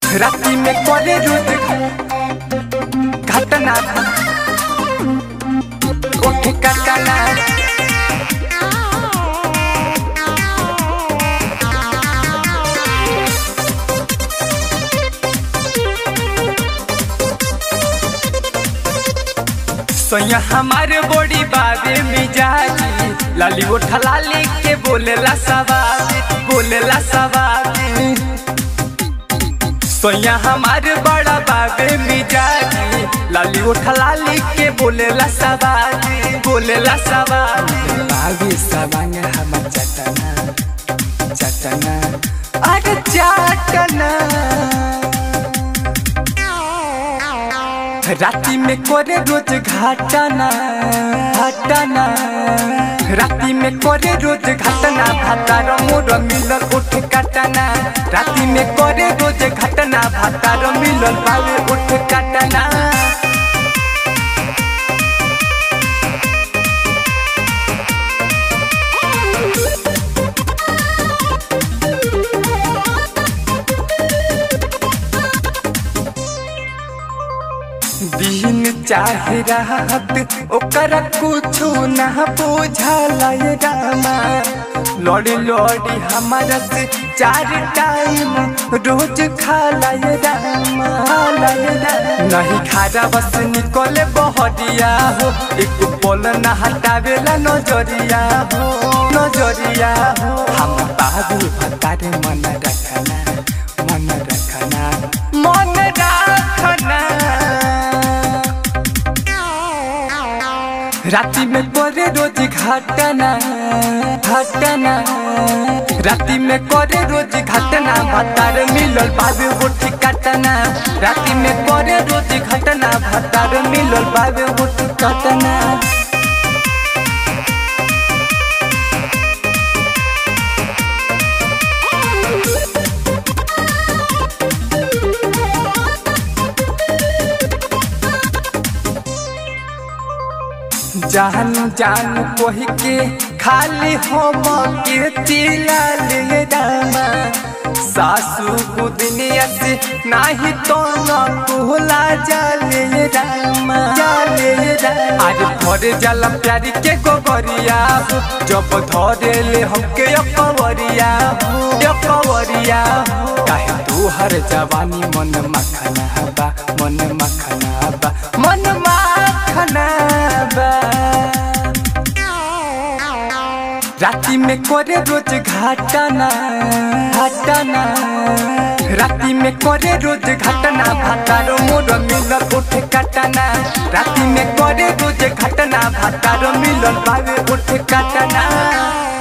राती में करे रोज घटना ओठ कटना सोया हमारे बॉडी बाबे मिजाजी लाली उठा लाली के बोलेला सवाल बोलेला सवाल सोया हमारे बड़ा बाबे मिजाजी लाली उठा लाली के बोलेला सवाल बोलेला सवाल बाबे सवांग हम चटना चटना अरे चटना राती में करे रोज घाटना घाटना राती में करे रोज घटना भातार मोर मिलल उठ काटना राती में करे रोज घटना भातार मिलल बावे उठ काटना दिन चाहे रात ओकर कुछो ना बुझाला ये रामा लड़ी लड़ी हमारा से चार टाइम रोज खाला ये रामा खाला ये रामा नहीं खारा बस निकले बहरिया हो एक पल ना हटावेला नजरिया हो नजरिया हो हम बाबू भतारे मन रखना मन रखना मन रखना राती में करे रोज घटना घटना राती में करे रोज घटना भतार मिलल बाबे उठ कटना राती में करे रोज घटना भतार मिलल बाबे उठ कटना जान जान कोही के खाली हम के चिला ले दामा सासू गुदनिया से नाही तो न कुहला जाले रामा जाले आज भरे जाला प्यारी के गोबरिया हो जब धरे ले हमके अपवरिया हो अपवरिया हो काहे तू हर जवानी मन मखना बा मन मखना बा मन मखना बा राती में करे रोज घाटना घाटना राती में करे रोज घटना भातारो मोर मिलल उठ काटना राती में करे रोज घटना भातारो मिलल बावे उठ काटना